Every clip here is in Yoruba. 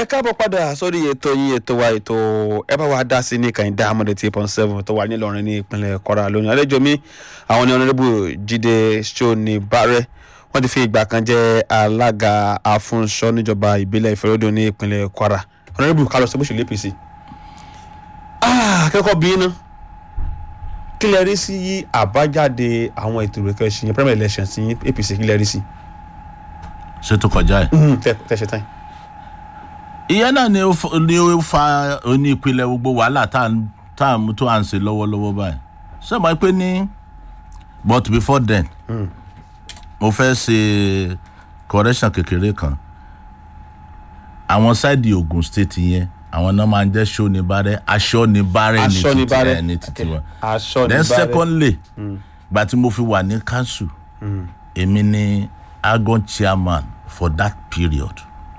káàbọ̀ padà sórí ètò yín ètò wa ètò ẹ bá wa dá sí ní kàìndá amọ̀dé tí point seven tó wà nílọrin ní ìpínlẹ̀ kwara lónìí àlejò mi àwọn ní ọ̀nàdébù jíde sọ́ni bárẹ̀ wọ́n ti fi ìgbà kan jẹ́ alága afúnṣọ́ níjọba ìbílẹ̀ ìfẹ́rọ́dún ní ìpínlẹ̀ kwara ọ̀nàdébù kálọ̀ sọ bó ṣe lé apc. akẹ́kọ̀ọ́ bí iná kí lẹ rí sí àbájáde àwọn ètò ìrẹ̀kẹ́ ṣìyẹn primary election sí apc kí lẹ rí sí. ṣé tó kọjá ẹ. tẹ́ ṣe tán yìí ìyẹn náà ni ó fa- ni ó fa oní ìpìlẹ̀ gbogbo wàhálà tá à ń- tá à ń tó à ń ṣe lọ́wọ́lọ́wọ́ báyìí ṣé mo pé ní but before then mo fẹ́ ṣe correction kékeré kan àwọn sáìdì ogun state yẹn àwọn náà máa ń jẹ́ ṣónibárẹ́ aṣọ́nibárẹ́ ní títí Aṣọ́nibárẹ́. ẹ̀ ní títí wọn aṣọ then níbàárẹ̀. secondly gba tí mo fi wà ní council èmi ni agon chairman for that period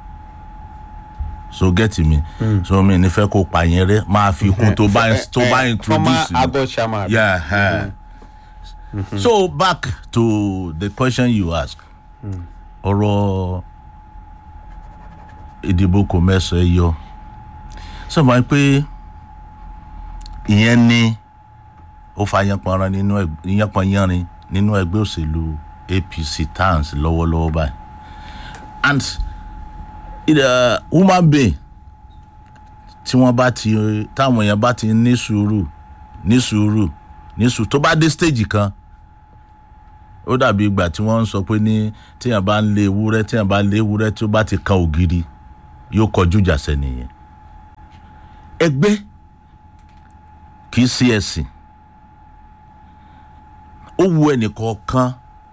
so get me so mi ní fẹ́ kó pa yẹn rẹ máa fi kún tó bá tó bá Eh, introduce former mi. ago chairman. yeah eh. so back to the question you ask ọ̀rọ̀ ìdìbò kò mẹ́sàn-án yọ sọ ma pé ìyẹn ni ó fa yánpọnran nínú ẹg- yánpọnyánrin nínú ẹgbẹ́ òṣèlú apc tans lọ́wọ́lọ́wọ́ báyìí and it, uh, human being tí wọ́n bá ti táwọn èèyàn bá ti ní sùúrù ní sùúrù ní sùúrù tó bá dé stage kan ó dàbí ìgbà tí wọ́n ń sọ pé ní tíyàn bá ń lé ewúrẹ́ tíyàn bá lé ewúrẹ́ tí ó bá ti kan ògiri yóò kọjú ìjà sẹ́niyẹn ẹgbẹ́ kì í sí ẹ̀sìn ó wu ẹnìkọ̀ọ̀kan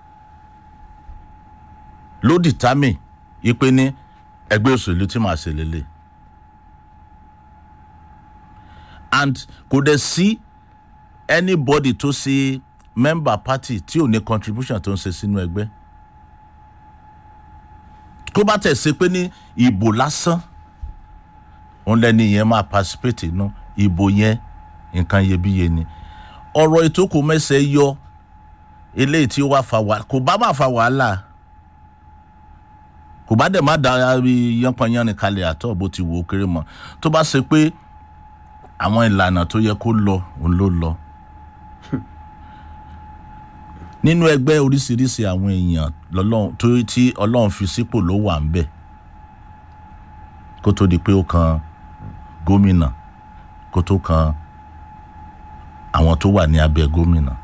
ló determine ipe ní ẹgbẹ́ òṣèlú tí màá ṣe lélẹ̀ and kò dẹ̀ sí anybody tó ṣe member party tí ò ní contribution tó ń ṣe sínú ẹgbẹ́ kó bá tẹ̀ ṣe pé ní ìbò lásán òun lẹ́ni yẹn máa participate inú ìbò yẹn nǹkan iyebíye ni ọ̀rọ̀ ètò kò mẹ́sẹ̀ yọ eléyìí tí ó wá fa wàhálà kò bá má fa wàhálà kò bá dẹ̀ má da yánpọnyánrin kalẹ̀ àtọ̀ bó ti wò ó kéré mọ́ tó bá ṣe pé àwọn ìlànà tó yẹ kó lọ òun ló lọ nínú ẹgbẹ́ oríṣiríṣi àwọn èèyàn lọ́lọ́run tó tí ọlọ́run fi sípò ló wà ń bẹ̀ kó tó di pé ó kan gómìnà kó tó kan àwọn tó wà ní abẹ́ gómìnà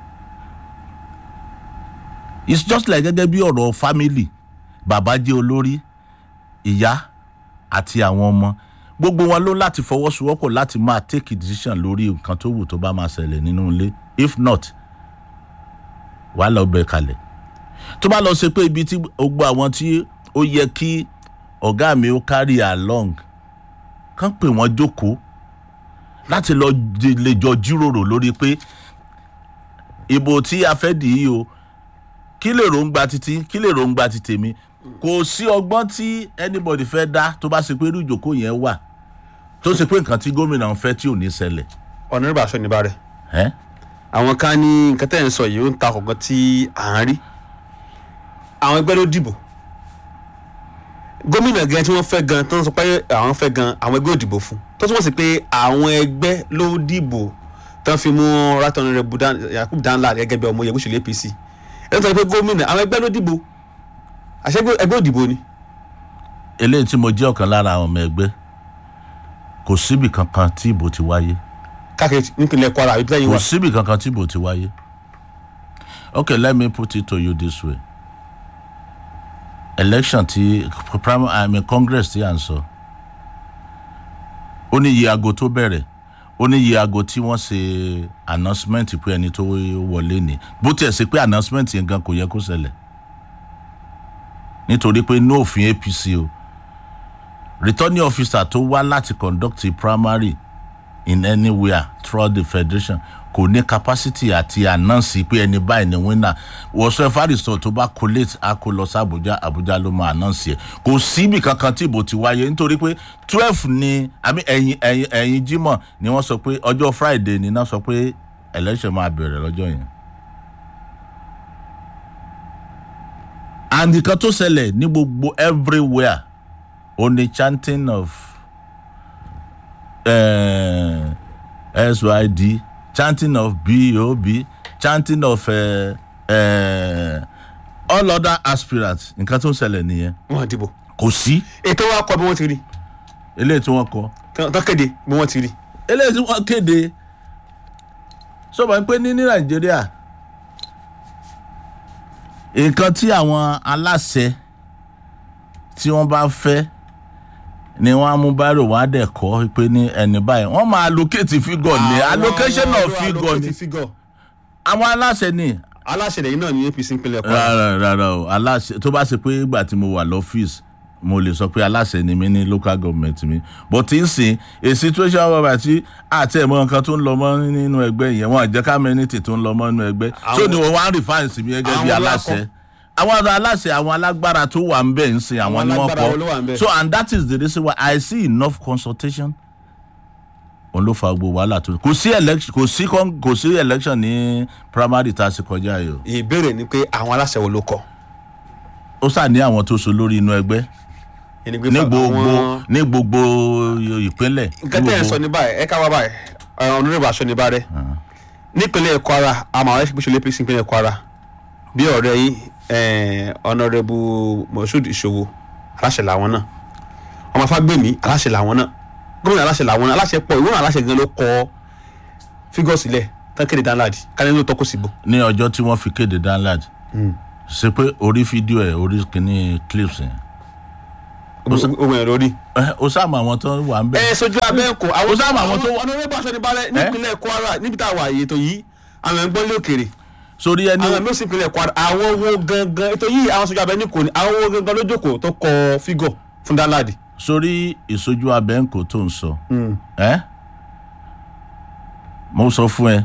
it's just like gẹ́gẹ́ bí ọ̀rọ̀ family bàbá jẹ́ olórí ìyá àti àwọn ọmọ gbogbo wọn ló láti fọwọ́sowọ́pọ̀ láti máa take a decision lórí nǹkan tó wù tó bá máa ṣẹlẹ̀ nínú ilé if not wàá lọ bẹ kalẹ̀ tó bá lọ ṣe pé ibi tí gbogbo àwọn tí ó yẹ kí ọ̀gá mi ó carry along kán pè wọ́n jókòó láti lọ j- lè jọ jíròrò lórí pé ìbò tí a fẹ́ dì í o kí lè ròǹgbà títí kí lè ròǹgbà ti tèmi kò sí ọgbọ́n tí anybody fẹ́ dá tó bá ṣe pé irú ìjókòó yẹn wà tó ṣe pé nǹkan tí gómìnà ń fẹ́ tí ò ní ṣẹlẹ̀ ọ̀nàdébù aṣọ níbàárẹ̀. ẹ́ àwọn kan ní nǹkan tẹ́ ẹ̀ ń sọ yìí ó ń ta kọ̀ọ̀kan tí à ń rí àwọn ẹgbẹ́ ló dìbò gómìnà gan tí wọ́n fẹ́ gan tó ń sọ pé àwọn fẹ́ gan àwọn ẹgbẹ́ ò dìbò fún tó túmọ̀ sí pé àwọn ẹgbẹ́ ló dìbò tán fi mú ratoni rẹ yakub danla gẹ́gẹ́ bí ọmọ yẹ̀wùsùlẹ̀ apc ẹ̀ ń sọ pé gómìnà àwọn ẹgbẹ́ ló dìbò àṣẹ ẹgbẹ́ ò dìbò ni. eléyìí tí mo jẹ́ ọ̀kan lára àwọn ọmọ ẹgbẹ́ kò síbì kankan tí ìbò ti wáyé káàkiri nípìnlẹ̀ kwara àbí bíláyìn kò wa síbì kankan tí ìbò ti wáyé okay let me put it to you this way election ti primary i mean congress ti à ń sọ ó ní iye aago tó bẹ̀rẹ̀ ó ní iye aago tí wọ́n ṣe announcement pé ẹni tó wọlé ni bó tiẹ̀ ṣe pé announcement yẹn gan kò yẹ kó ṣẹlẹ̀ nítorí pé ní òfin apc o returning officer tó wá láti conduct a primary in anywhere throughout the federation kò ní capacity àti announce pé ẹni báyìí ni winner whatsoever result tó bá collate a kó lọ sí abuja abuja ló máa announce yẹ kò síbi kankan tí ìbò ti wáyé nítorí pé twelve ni àmì ẹ̀yìn ẹ̀yìn ẹ̀yìn jimoh ni wọ́n sọ pé ọjọ́ friday ni náà sọ pé election máa bẹ̀rẹ̀ lọ́jọ́ yẹn. and nǹkan tó ṣẹlẹ̀ ní gbogbo everywhere ó ní chanting of uh, syd chanting of bob chanting of uh, uh, all other aspirants nǹkan tó ń ṣẹlẹ̀ nìyẹn wọn dìbò kò sí ètò wa kọ bí wọn ti rí eléyìí tí wọ́n kọ tán kéde bí wọn ti rí eléyìí tí wọ́n kéde sọ̀rọ̀ pé ní ní nàìjíríà nǹkan tí àwọn aláṣẹ tí wọ́n bá fẹ́ ni wọ́n á mú báírò wọ́n á dẹ̀ kọ́ pé ní ẹni báyìí wọ́n máa allocate figure ní allocation Àwọn of figure allocate ni figure. àwọn aláṣẹ ni aláṣẹ lẹ́yìn náà ní apc ìpínlẹ̀ kwara rárá rárá o aláṣẹ tó bá ṣe pé ìgbà tí mo wà lọ́fíìsì mo lè sọ pé aláṣẹ ni mí ní local government mi but tí ń sìn a situation whereby tí àti ẹ̀mọ́ nǹkan tó ń lọ mọ́ nínú ẹgbẹ́ yẹn wọ́n àjẹ́ community tó ń lọ mọ́ nínú ẹgbẹ́ so Àwọn- ni wọ́n wá ń refine sí mi gẹ́gẹ́ bí Àwọn aláṣẹ lákọ̀. àwọn ọ̀dọ́ aláṣẹ àwọn alágbára tó wà ń bẹ̀ ń sìn àwọn Àwọn ni wọ́n alágbára wo ló wà ń kọ́ bẹ̀? so and that is the reason why I see enough consultation òun ló fa gbogbo wàhálà tó kò sí election kò sí con- kò sí election ní primary tá a ṣe kọjá yìí o ìbéèrè ni pé àwọn aláṣẹ wo ló kọ ó sà ní àwọn tó so lórí inú ẹgbẹ́ Ẹni pé ní fa- gbogbo àwọn- ní gbogbo ìpínlẹ̀. nǹkan tẹ́ ẹ̀ ń sọ ní báyìí ẹ ká wá báyìí ọ̀nàdébà aṣọ ní bárẹ̀ nípínlẹ̀ kwara àmọ́ àwọn ẹ̀ṣin apc nípínlẹ̀ kwara bí ọ̀rẹ́ yìí ọ̀nàdébù moshood ìṣòwò aláṣẹ làwọn náà ọmọ afágbèmí aláṣẹ làwọn náà gómìnà aláṣẹ làwọn náà aláṣẹ pọ̀ ìwé náà aláṣẹ gan ló kọ fígọ̀ sílẹ̀ tán kéde danladi kálí ló tọ́kù síbò. ní ọjọ́ tí wọ́n fi kéde download ṣe pé orí fídíò ẹ̀ orí kìíní clips yẹn ogun ẹ̀ lórí. ẹ, ó sáàmù àwọn tó wà ń bẹ̀. ẹ sojú abẹ́ǹkò àwọn Ó sábà àwọn tó- ọ̀nàdébù aṣọ ní bárẹ̀ nípínlẹ̀ kwara níbi tá a wà yìí ètò yìí àwọn ẹ̀ ń gbọ́n lé òkèrè sórí ẹni àwọn ẹ̀mí ìpínlẹ̀ kwara àwọn wo gangan ètò yìí àwọn sọjọ́ abẹ́ni kò ní àwọn wo gangan ló jókòó tó kọ fígọ̀ fún danladi. sórí ìsojú abẹ́ǹkò tó ń sọ ẹ́ mo sọ fún ẹ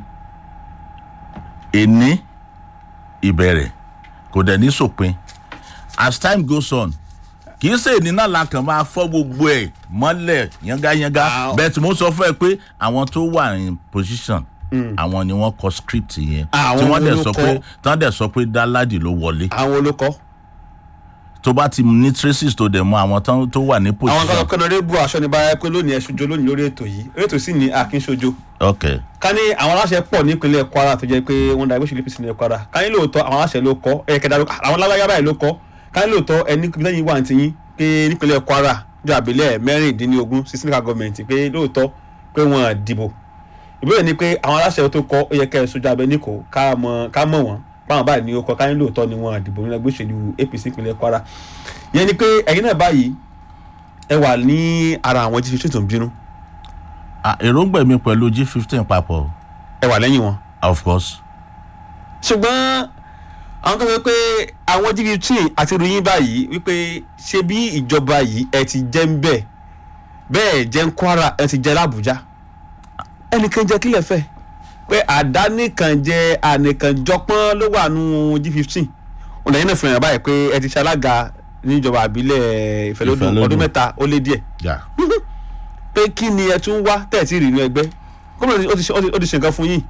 èní ìbẹ̀rẹ̀ kò dẹ̀ ní sòpin as time goes on kì í ṣe èní náà la kàn máa fọ́ gbogbo ẹ̀ mọ́lẹ̀ yángayánga Ah. bẹ́ẹ̀ tí mo sọ fún ẹ pé àwọn tó wà in position àwọn ni wọ́n kọ script yẹn Àwọn tí wọ́n dẹ̀ ló sọ kọ. pé tí wọ́n dẹ̀ sọ pé dáládì ló wọlé àwọn olókọ́ tó bá ti ní traces tó dẹ̀ mọ àwọn tán tó wà ní àwọn kan position kọ́nà rẹ̀ bu aṣọ ní báyà pé lónìí ẹ̀ ṣojo lónìí lórí ètò yìí orí ètò sì ní akínṣojo. ok ká ní àwọn aláṣẹ pọ̀ nípínlẹ̀ kwara tó jẹ́ pé wọ́n da ìgbésẹ̀ apc nípínlẹ̀ kwara ká ní lóòótọ́ àwọn aláṣẹ ló kọ́ ẹ̀ kẹ́dà àwọn alágbáyà báyìí ló kọ́ ká ní lóòótọ́ ẹni lẹ́yìn wà ní yín pé nípínlẹ̀ kwara jọ àbílẹ̀ mẹ́rìndínlógún sí sinika gọọmenti pé lóòótọ́ pé wọ́n dìbò ìbéèrè ni pé àwọn aláṣẹ tó kọ́ ó yẹ kẹ́ ẹ̀ sójú abẹ ní kò ká mọ̀ ká mọ̀ wọ́n báwọn báyìí ní ó kọ́ ká ní lóòótọ́ ni wọ́n dìbò nínú ẹgbẹ́ òṣèlú apc nípínlẹ̀ kwara ìyẹn ni pé ẹ̀yin náà báyìí ẹ wà ní ara àwọn jíjí tó ń bínú Ah, èròǹgbà mi pẹ̀lú g fifteen papọ̀ ẹ wà lẹ́yìn wọn of course ṣùgbọ́n àwọn kan sọ pé àwọn gbt àti ìròyìn báyìí wípé ṣé bí ìjọba yìí ẹ ti jẹ́ ń bẹ̀ bẹ́ẹ̀ jẹ́ ń kwara ẹ ti jẹ́ lábújá ẹnìkan jẹ́ kílẹ̀ fẹ́ pé àdánìkan jẹ́ ànìkànjọpọ́n ló wà nù g fifteen ọ̀nà yẹn náà fi hàn báyìí pé ẹ ti ṣalága níjọba àbílẹ̀ ìfẹ́lódún Ìfẹ́lódún. ọdún mẹ́ta ó lé díẹ̀ yeah. pé kí ni ẹ tún wá tẹ̀sí rí inú ẹgbẹ́ gómìnà ó ti ṣe- ó ti- ó ti ṣe nǹkan fún yín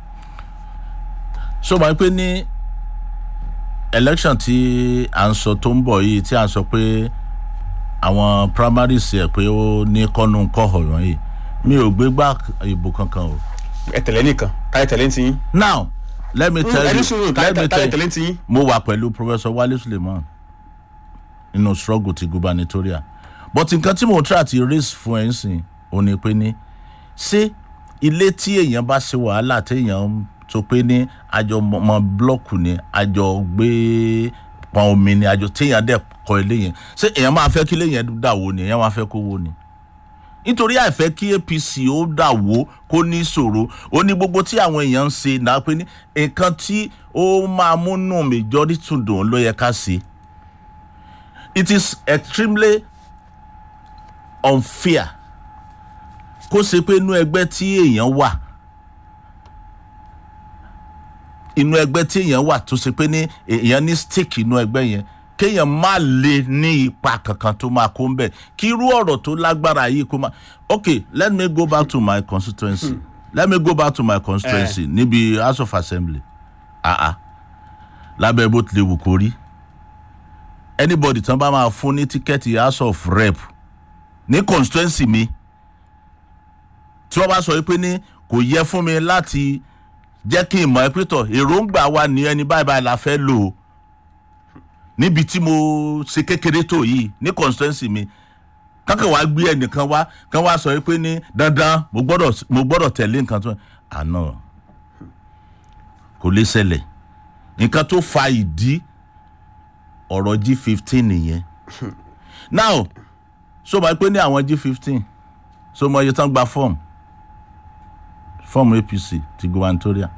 so máa ń pè ní election tí à ń sọ tó ń bọ̀ yìí tí à ń sọ pé àwọn primaries ẹ̀ pé ó ní kọ́nù kọ́họ̀ wọ̀nyí mi ò gbé gbá ìbò kankan o. ẹ tẹ̀lé nìkan káyọ̀ tẹ̀lé ń ti yín now let me tell ẹni you sùúrù let me káyọ̀ tell tẹ̀lé you ń ti yín. mo wà pẹ̀lú professor wale suleiman nínú struggle ti gubernatorial but nǹkan tí mo try àti raise fún ẹ̀ ń sìn ò ní pé ní ṣé ilé tí èèyàn bá ṣe wàhálà téèyàn tó pé ní àjọ mọ blọọkù ni àjọ gbé pọn omi ni àjọ téèyàn dẹ̀ kọ́ ilé yẹn ṣé èèyàn máa fẹ́ kí ilé yẹn dà wó ni èèyàn máa fẹ́ kó wó ni nítorí àìfẹ́ kí apc ó dà wó kó ní ìṣòro ó ní gbogbo tí àwọn èèyàn ń ṣe náà pé ní nǹkan tí ó máa múnú majority dùn ló yẹ ká ṣe it is extremely unfair kó ṣe pé inú ẹgbẹ́ tí èèyàn wà inú ẹgbẹ́ tí èèyàn wà tó ṣe pé ní èèyàn ní stake inú ẹgbẹ́ yẹn kéèyàn má lè ní ipa kankan tó máa kó ń bẹ̀ kí irú ọ̀rọ̀ tó lágbára yìí kó máa okay let me go back to my constituency hmm. let me go back to my constituency eh. níbi house of assembly ah ah lábẹ́ bó tilẹ̀ wù kó rí anybody tán bá máa fún ní tíkẹ́ẹ̀tì house of rep ní constituency mi tí wọ́n bá sọ pé ní kò yẹ fún mi láti jẹ́ kí n mọ̀ ẹ́ pé tọ̀ èròǹgbà wa ní ẹni báyìí báyìí la fẹ́ lò ó níbi tí mo ṣe kékeré tó yìí ní constituency mi kankan wàá gbé ẹnìkan wá kan wá sọ pé ní dandan mo gbọ́dọ̀ mo gbọ́dọ̀ tẹ̀lé nǹkan tó àná kò lè ṣẹlẹ̀ nǹkan tó fa ìdí ọ̀rọ̀ g fifteen nìyẹn now so máa pé ní àwọn g fifteen so mo iye tán gba fọ́ọ̀mù fọ́ọ̀mù apc ti gubernatorial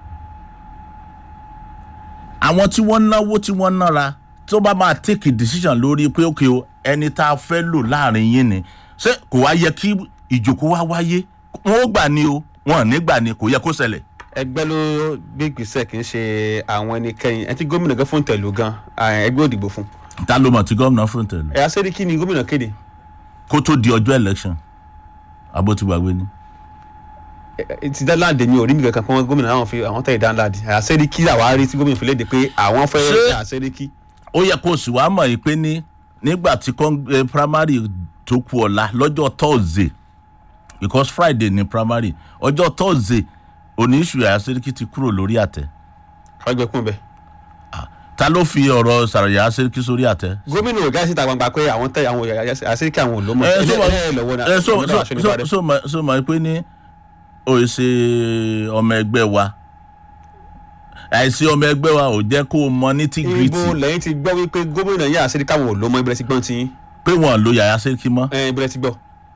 àwọn tí wọ́n náwó tí wọ́n nára tó bá máa take a decision lórí pé ok o ẹni tá a fẹ́ lò láàrin yín ni ṣé kò wá yẹ kí ìjókòó wá wáyé wọn ó gbà ní o wọn ò ní gbà ní kò yẹ kó ṣẹlẹ̀. ẹgbẹ́ ló gbé ìgbésẹ̀ kì í ṣe àwọn ẹnikẹ́ni ẹni tí gómìnà gan fún tẹ̀lú gan ẹgbẹ́ òdìbò fún. ta ló mọ̀ tí gómìnà fún tẹ̀lé ẹ̀yà sẹ́ríkì ni gómìnà kéde kó tó di ọjọ́ election abótúgbàgbé ni. Ẹ- ti dáńláàdì mi ò rí mi kankan pé gómìnà àwọn fi àwọn tẹ̀lé dáńláàdì ẹ̀yà sẹ́ríkì làwa rí tí gómìnà fi léde pé àwọn fẹ́ Ṣé- ẹ̀yà sẹ́ríkì. ó yẹ kó o sì wá mọ̀ yìí pé ní nígbà tí con- eh, primary tó kù ọ̀la lọ́jọ́ thursday because friday ni primary ọjọ́ thursday òní ìṣù àyàsẹ́ríkì ti kúrò lórí àtẹ àwọn ẹgbẹ́ kún bẹ́ẹ̀. ta ló fi ọ̀rọ̀ sàròyà àyàsẹ́ríkì sórí àtẹ. gómìnà ò gáàsì ta gbangba pé àwọn tẹ àwọn ẹ̀yà sẹ́ríkì àwọn ò ló mọ̀ ẹ so mọ ẹ lọ́wọ́ náà ẹ so ọ̀dọ̀ so aṣọ ní so Ìbàdàn. so mọ so mọ pé ní o ì ṣe ọmọ ẹgbẹ́ wa àìsí ọmọ ẹgbẹ́ wa ò jẹ́ kó o mọ ní tí ibo gírìtì lẹ́yìn ti gbọ́ wípé gómìnà yà sẹ́ríkì àwọn ò ló mọ̀ ibẹ̀rẹ̀ ti gbọ́n ti yín pé wọ́n lo yàyà sẹ́ríkì mọ́. ẹ ibẹ̀rẹ̀ ti gbọ́.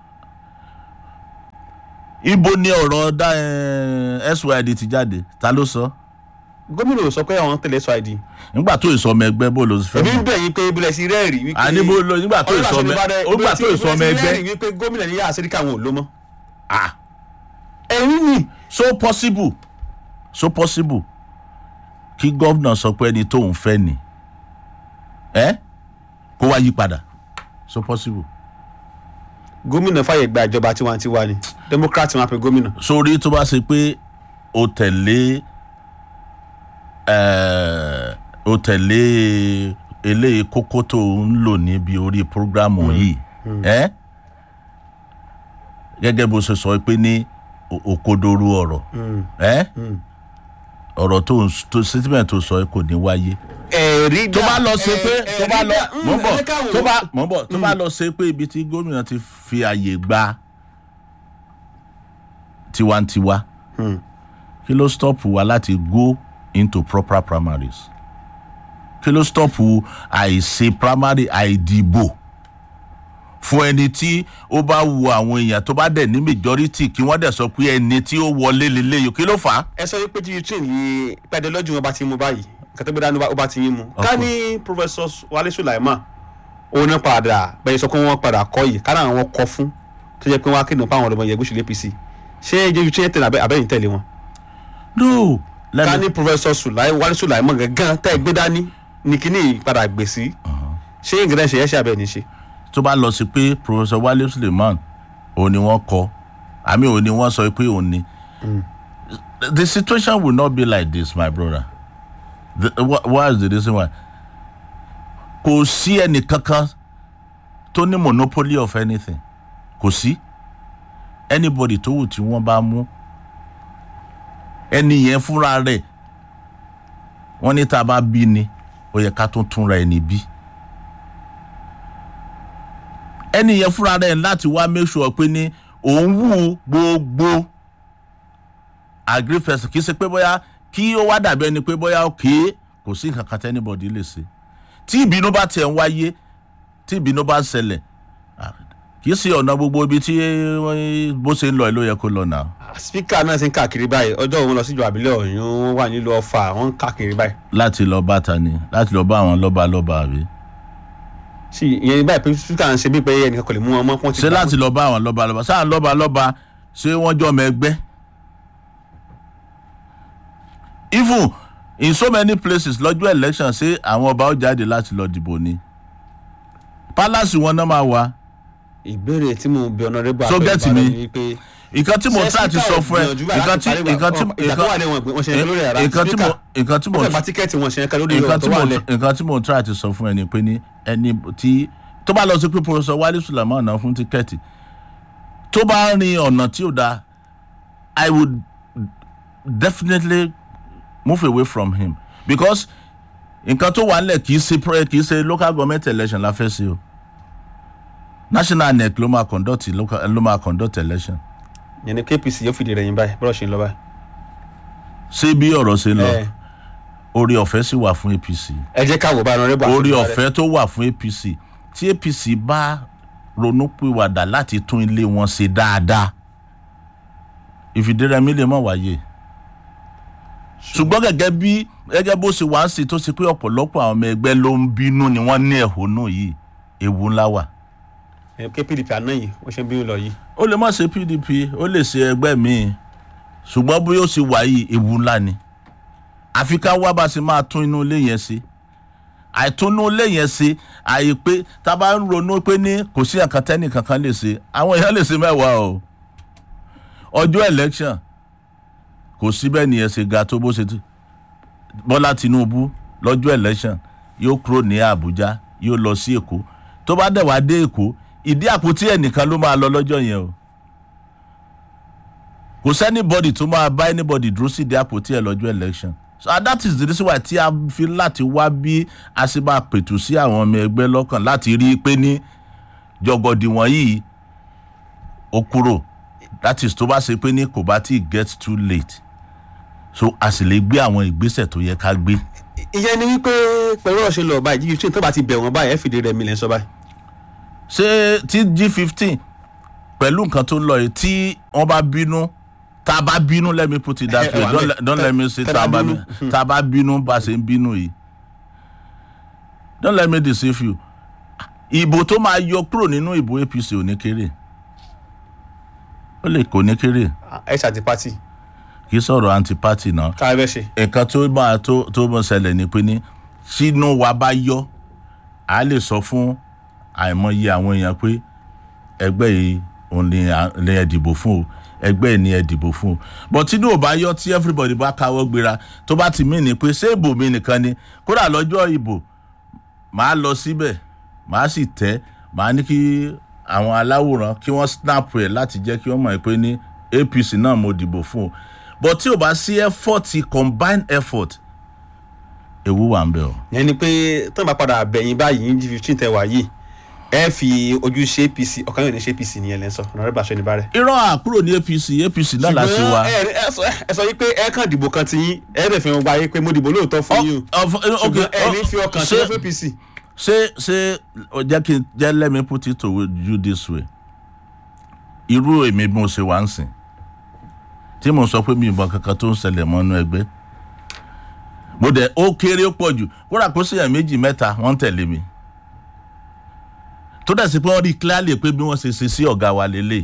ibo ni ọ̀rọ̀ dá ẹ syd ti jáde ta ló sọ gómìnà ò sọ pé àwọn tẹ̀lé sọ àìdí. nígbà tó ìsọ ọmọ ẹgbẹ́ bó ló fẹ́ èmi ń mọ̀ bẹ̀ yín pé ibẹ̀rẹ̀ ti rẹ́ẹ̀rì wípé. àní bó ló nígbà tó ìsọ ọmọ ó gbà tó ìsọ ọmọ ẹgbẹ́ rẹ́ẹ̀rì wípé gómìnà ní yà sẹ́ríkì àwọn ò ló mọ̀. ah ẹ̀rín ni. so possible so possible kí gómìnà sọ pé ẹni tóun fẹ́ ni ẹ kó wá yí padà so possible gómìnà fàyè gba ìjọba tiwantiwa ni democrat máa pe gómìnà. sórí tó bá ṣe pé o tẹ̀lé ẹ̀, o tẹ̀lé eléyìí kókó tó ń lò níbi orí programu yìí ẹ́ gẹ́gẹ́ bó ṣe sọ pé ní o- òkodoro ọ̀rọ̀ ẹ́ ọ̀rọ̀ tó ń s- tó statement tó sọ kò ní wáyé ẹ̀rí tó bá lọ ṣe pé tó bá lọ mọ̀ ń bọ̀ tó bá bá. mọ̀ ń bọ̀ tó bá lọ ṣe pé ibi tí gómìnà ti fi àyè gba tiwantiwa kí ló stop wa láti go into proper primaries kí ló stop àìṣe primary àìdìbò fún ẹni tí ó bá wu àwọn èèyàn tó bá dẹ̀ ní majority kí wọ́n dẹ̀ sọ pé ẹni tí ó wọlé lélẹ́yìí kí ló fà á. ẹ sọ wípé tí ukraine yìí pẹ́ẹ́dẹ́ lọ́jọ́ wọn bá ti mú báyìí nǹkan tó gbé dání ó bá ti yín mu. ká ní professor wale sulaiman òun náà padà bẹ́ẹ̀ sọ pé wọ́n padà kọ́ yìí ká náà wọ́n kọ́ fún tó jẹ́ pé wọ́n á kéde pa àwọn ọ̀dọ́mọ yẹn gúúsù apc ṣé ẹjẹ ukraine tẹ̀lé abẹ́ abẹ́yìn tẹ̀lé wọn. no ká lẹ́nu ní professor sulai wale sulaiman gangan tẹ́ ẹ gbé dání ní kíní padà gbè sí ṣé nǹkan ṣe yẹ ṣe abẹ́ ní ṣe. tó bá lọ sí pé professor wale suleiman òun ni wọ́n kọ àmì òun ni wọ́n sọ pé òun ni the situation will not be like this my brother the, wha- what is the reason why kò sí ẹnì kankan tó ní monopoly of anything kò sí anybody tó wù tí wọ́n bá mú ẹni yẹn fúnra rẹ̀ wọ́n ní tá a bá bí ni ó yẹ ká tún túnra ẹni bí ẹni yẹn fúnra rẹ̀ láti wá make sure pé ní òun wù gbogbo agree person kì í ṣe pé bóyá kí ó wá dàbí ẹni pé bóyá òkè kò sí nǹkan kan tí anybody lè ṣe tí ìbínú bá tiẹ̀ ń wáyé tí ìbínú bá ń ṣẹlẹ̀ ah, kì í ṣe ọ̀nà gbogbo ibi tí eh, bó ṣe ń lọ ẹ̀ ló yẹ kó lọ náà spika náà ti ń káàkiri báyìí ọjọ́ òun lọ síjọ àbílẹ̀ ọ̀yún wọ́n wà nílùú ọ̀fà wọ́n ń káàkiri báyìí. láti lọ bá ta ni láti lọ bá àwọn lọ́ba lọ́ba àbí sí ìyẹn báyìí pé spika ń ṣe bí pé ẹnìkan kò lè mú wọn mọ́ pọ́n ti ṣé gbà láti lọ bá àwọn lọ́ba lọ́ba sáà lọ́ba lọ́ba ṣé wọ́n jọ ọmọ ẹgbẹ́ even in so many places lọ́jọ́ election ṣé àwọn ọba ó jáde láti lọ dìbò ni palace wọn náà máa wà ìbéèrè tí mo bí ọ̀nàrẹ́bù So get me. ni pé nǹkan tí mo try ti sọ fún ẹ nǹkan tí nǹkan tí ìgbà tó wà lẹ́wọ̀n wọ́n ṣe lórí ẹ̀rá nǹkan tí mo nǹkan tí mo wọ́n fẹ́ gba tíkẹ́ẹ̀tì wọn ṣe lórí nǹkan ọ̀rọ̀ tí tó mo wà lẹ̀ nǹkan tí mo try ti sọ fún ẹ ni pé ní ẹni tí tó bá lọ sí pé professor wale sulaiman náà fún tíkẹ́ẹ̀tì tó bá rin ọ̀nà tí ò dáa i would definitely move away from him because nǹkan tó wà nílẹ̀ kì í ṣe pre- kì í ṣe local government election la fẹ́ ṣe o national nec ló máa conduct local ló máa conduct election yẹn ni kpc yóò fìdí rẹ̀ yín báyìí bọ́lá ṣe ń lọ báyìí. ṣé bí ọ̀rọ̀ ṣe ń lọ Ẹ, orí ọ̀fẹ́ sì wà fún apc ẹ jẹ́ ká wò bá ọ̀nàrẹ́bù àti orí Ìbàrẹ̀. ọ̀fẹ́ tó wà fún apc tí apc bá ronúpìwàdà láti tún ilé wọn ṣe dáadáa ìfìdírẹmi lè mọ̀ wáyé ṣùgbọ́n gẹ́gẹ́ bí gẹ́gẹ́ bó ṣe wá ń ṣe tó ṣe pé ọ̀pọ̀lọpọ̀ àwọn ọmọ ẹgbẹ́ ló ń bínú ni wọ́n ní ẹ̀hónú yìí ewu ńlá wà Ẹ, kí pdp àná yìí wọ́n ṣe ń bínú lọ yìí. ó lè má ṣe pdp ó lè ṣe ẹgbẹ́ míì ṣùgbọ́n bí ó ṣe wà yìí ewu ńlá ni àfi ká wá bá ṣe máa tún inú ilé yẹn ṣe àìtúnú ilé yẹn ṣe àyè pé tá a bá ń ronú pé ní kò sí nǹkan tẹ́nì kankan lè ṣe àwọn èèyàn lè ṣe mẹ́wàá o ọjọ́ election kò sí bẹ́ẹ̀ nìyẹn ṣe ga tó bó ṣe ti bọ́lá tinubu lọ́jọ́ election yóò kúrò ní àbújá yóò lọ sí èkó tó bá dẹ̀ wá dé èkó ìdí àpótí ẹnìkan ló máa lọ lọ́jọ́ yẹn o kò sẹ́nibọ́dì tó máa bá anybody dúró sí ìdí àpótí ẹ̀ lọ́jọ́ election so and that is the reason why tí a fi láti wá bí a ṣe máa pètù sí àwọn ọmọ ẹgbẹ́ lọ́kàn láti rí i pé ní jọgọdì wọ̀nyí ó kúrò that is tó bá ṣe pé ní kò bá tí get too late so a sì lè gbé àwọn ìgbésẹ̀ tó yẹ ká gbé. ìyẹn ni wípé pẹ̀lú ọ̀ṣẹ́ lọ báyìí jíjí tó bá ti bẹ̀ wọ́n báyìí ẹ fìdí rẹ̀ mi lẹ́ sọ báyìí. ṣé tí g fifteen pẹ̀lú nǹkan tó ń lọ yìí tí wọ́n bá bínú tá a bá bínú let me put it that Ẹ- ẹ way wà don't, bẹ́ẹ̀. let- don't let me say Tẹ́ tá a bá bá bínú. bínú tá a bá bínú bá a ṣe ń bínú yìí don't let me deceive you ìbò tó máa yọ kúrò nínú ìbò apc ò ní kéré ó lè kò ní kéré ẹ ṣàti pátì kì í sọ̀rọ̀ anti-party náà ká ẹ fẹ́ ṣe. nǹkan tó máa tó tó mọ̀ ṣẹlẹ̀ ni pé ní sínú wa bá yọ a lè sọ fún àìmọye àwọn èèyàn pé ẹgbẹ́ yìí òun ni à- ni ẹ dìbò fún o ẹgbẹ́ yìí ni ẹ dìbò fún o but tínú ò bá yọ tí everybody bá káwọ́ gbéra tó bá ti mí ni pé ṣé ìbò mi nìkan ni kódà lọ́jọ́ ìbò màá lọ síbẹ̀ màá sì tẹ́ màá ní kí àwọn aláwòrán kí wọ́n snap ẹ̀ láti jẹ́ kí wọ́n mọ̀ pé ní apc náà mo dìbò fún o but tí o bá sí effort combined effort ewu wà ń bẹ o. ìyẹn ni pé tó ń bá padà bẹ̀yìn báyìí ní jí fifteen tẹ wá yìí ẹ fi ojú ṣe apc ọ̀kan yóò ní ṣe apc nìyẹn lẹ́ sọ ọ̀nàrẹ́bù àṣẹ ní bárẹ̀. irọ́ àkúrò ní apc apc náà la ṣe wa. ẹ ẹ sọ ẹ sọ yìí pé ẹ kàn dìbò kan ti yín ẹ bẹ̀ fi hàn wáyé pé mo dìbò lóòótọ́ fún yín o ṣùgbọ́n ẹ ní fi ọkàn sí fún apc. ṣé ṣé o jẹ́ kí n jẹ́ let me put it to you this way irú èmi bí mo ṣe wá ń sìn tí mo sọ pé mi ìbọn kankan tó ń ṣẹlẹ̀ mọ́nú ẹgbẹ́ mo dẹ̀ ó kéré ó pọ̀ jù kódà kó sì yàn méjì mẹ́ta wọ́n ń tẹ̀lé mi tó dẹ̀ sí pé wọ́n rí clearly pé bí wọ́n ṣe ṣe sí ọ̀gá wa lélẹ̀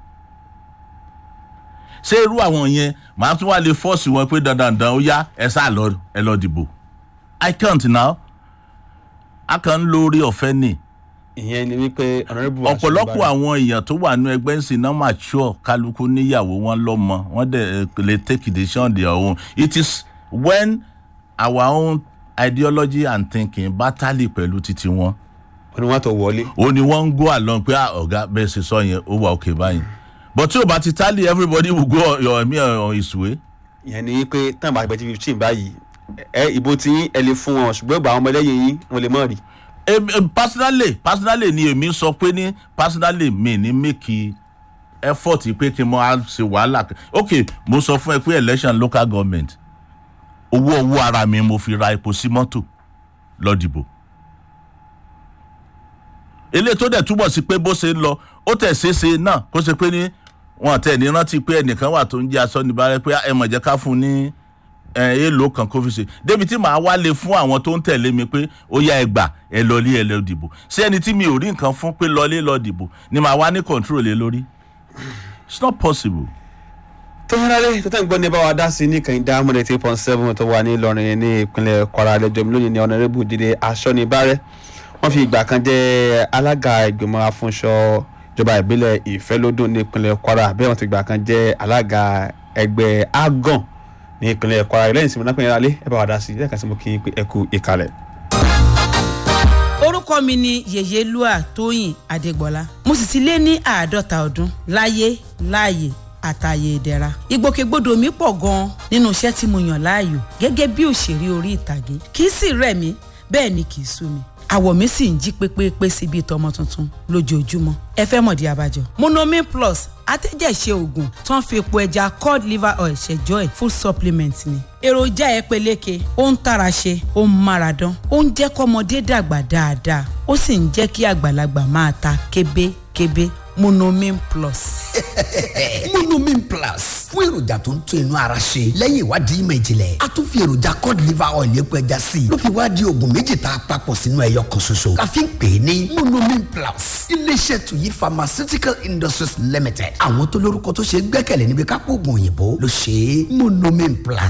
ṣé irú àwọn yẹn màá tún wá lè fọ́ọ̀sì wọn pé dandan dandan ó yá ẹ sá lọ ẹ lọ dìbò i can't now a kàn ń lo orí ọ̀fẹ́ ni ìyẹn ni wípé ọ̀nàrẹ́bù àṣẹ ní ọ̀pọ̀lọpọ̀ bárẹ̀. àwọn èèyàn tó wà nínú ẹgbẹ́ ń sìn náà mature kálukú níyàwó wọn lọ́mọ wọ́n dẹ̀ eh, lè take decision on their own it is when our own ideology and thinking bá tálì pẹ̀lú títí wọn ó ní wọ́n tó wọlé. ó ní wọ́n ń go along pé "Ah, ọ̀gá bẹ́ẹ̀ ṣe sọ yẹn ó wà òkè báyìí but tí o bá ti tálì everybody will go on your me on his way. ìyẹn ni wípé tán bá gbẹ jí fifteen báyìí ẹ ìbò tí yín ẹ lè fún wọn ṣùgbọ́n ìgbà àwọn ọmọ ẹlẹ́yìn yín wọn lè mọ̀ rí. Em- em, personally personally ni èmi sọ pé ní personally mi ní make effort pé kí n mọ á ṣe wàhálà ok mo sọ fún ẹ pé election local government owó owó ara mi mo fi ra epo sí mọ́tò lọ dìbò eléyìí tó dẹ̀ túbọ̀ sí pé bó ṣe ń lọ ó tẹ̀ ṣeéṣe náà kó ṣe pé ní wọn tẹ̀ ní rántí pé ẹnìkan wà tó ń jẹ́ aṣọ níbàárẹ̀ pé ẹ mọ̀ jẹ́ ká fún un ní ẹ èèlò kan kó fi ṣe débi tí màá wá lè fún àwọn tó ń tẹ̀lé mi pé ó yá ẹ gbà ẹ lọlé ẹ lọ dìbò ṣé ẹni tí mi ò rí nǹkan fún pé lọlé lọ dìbò ni màá wá ní control lé lórí it's not possible. tó ń rárẹ̀ tó tẹ̀ ń gbọ́ ní báwa dá sí ní kànìdá amúlẹ̀ tí pọ́n seven tó wà ní Ìlọrin ní ìpínlẹ̀ Kwara lẹ́jọ́ mi lónìí ní ọ̀nàrẹ́bù Jídé Aṣọ́nibárẹ́ wọ́n fi ìgbà kan jẹ́ alága ìgbìmọ̀ afúnṣọ ìjọba ìbílẹ̀ Ìfẹ́lódùn ní ìpínlẹ̀ Kwara bẹ́ẹ̀ wọ́n ti ìgbà kan jẹ́ alága ẹgbẹ́ agan ní ìpínlẹ̀ Kwara lẹ́yìn tí mo náà pè é rálé ẹ bá wa dá sí lẹ́ẹ̀kan sí mo kí n pé ẹ kú ìkàlẹ̀. orúkọ orúkọ mi ni yèyélúà tóyìn adégbọlá mo sì ti lé ní àádọ́ta ọdún láyé láàyè àtàyè ìdẹ̀ra ìgbòkègbodò mi pọ̀ gan-an nínú iṣẹ́ tí mo yàn láàyò gẹ́gẹ́ bí òṣèré orí ìtàgé kì í sì rẹ̀ mí bẹ́ẹ̀ ni kì í sú mi àwọ̀ mi sì ń jí pépépé sí bíi tọmọ tuntun lójoojúmọ́ ẹ fẹ́ mọ̀dí abájọ. monomin plus atẹ́jẹ̀ṣe oògùn tó ń fi epo ẹja cod liver oil ṣẹjọ́ ẹ̀ full supplement ni. èròjà ẹ peléke ó ń tara ṣe ó ń mára dán ó ń jẹ́ kọ́mọdé dàgbà dáadáa ó sì ń jẹ́ kí àgbàlagbà máa ta kébékébé monomin plus. monomin plus fún èròjà tó ń tún inú ara ṣe lẹ́yìn ìwádìí ìmọ̀ ìjìnlẹ̀ a tún fi èròjà cod liver oil epo ẹja sí i ló fi wá di oògùn méjì tá a papọ̀ sínú ẹyọ kan ṣoṣo la fi ń pè é ní monomin plus iléeṣẹ́ tuyi pharmaceutical industries limited àwọn tó lórúkọ tó ṣe é gbẹ́kẹ̀lé níbi kápò oògùn òyìnbó ló ṣe é monomin plus.